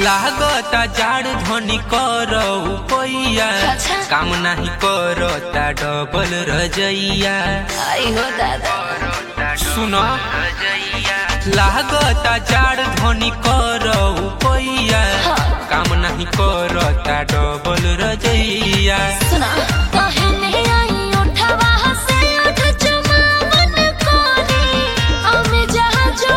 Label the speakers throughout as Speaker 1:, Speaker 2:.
Speaker 1: लागता जाड़ धनी कर पैया
Speaker 2: अच्छा।
Speaker 1: काम नाही करता डबल रजैया
Speaker 2: आई हो दादा
Speaker 1: सुन लागता जाड़ धनी कर पैया
Speaker 2: हाँ।
Speaker 1: काम नाही करता डबल रजैया
Speaker 2: सुना कहने आई उठवा से उठ चुमावन कोनी हमें जहाँ जो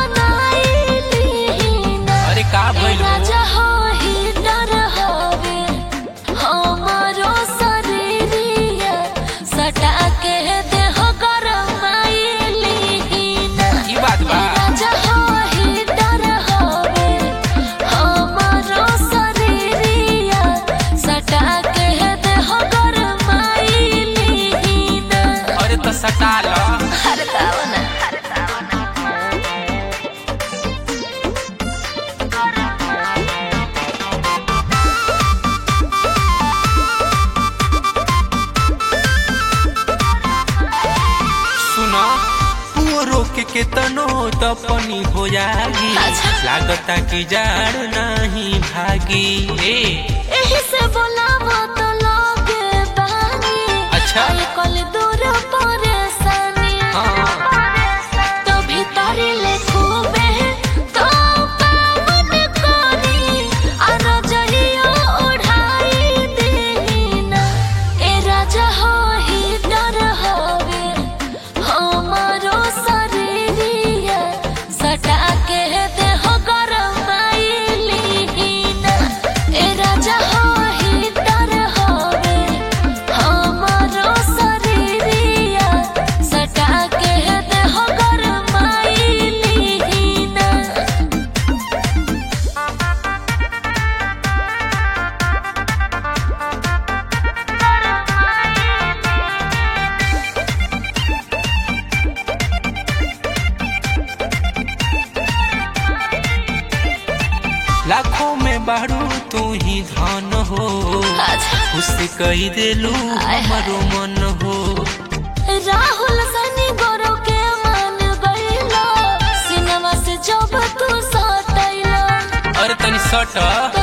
Speaker 2: बनाई ना
Speaker 1: अरे का भइल हो?
Speaker 2: राजा हो ही डर होवे हमारो शरीरिया सटा के देह गरमाइली ना
Speaker 1: ई बात बा
Speaker 2: राजा हो ही डर होवे हमारो शरीरिया सटा के देह गरमाइली ना
Speaker 1: अरे तो सटा ल
Speaker 2: हर तावना
Speaker 1: सुन पुओ रोक के तनो तपनी हो जागी
Speaker 2: अच्छा।
Speaker 1: लागता कि जाड़ नहीं भागी ए
Speaker 2: एही से बोलावो तो लोगे बानी
Speaker 1: अच्छा।
Speaker 2: आई कल दूर परेशानी
Speaker 1: हाँ।
Speaker 2: तो भीतरी ले खूबे तो पावन कोनी अर जहियो उड़ाई देना ए राजा हो ही डर होवे हमारो शरीरिया सटा के देह गरमाइली ना ए राजा हो ही डर होवे हमारो शरीरिया सटा के देह गरमाइली ना
Speaker 1: लाखों में बारू तू ही धन हो
Speaker 2: अच्छा
Speaker 1: खुश कही देलू
Speaker 2: आय हाय।
Speaker 1: हमरो मन हो
Speaker 2: राहुल सनी गोरो के मान गईलो सिनेमा से जब तू सटैलो
Speaker 1: अरे तनी सट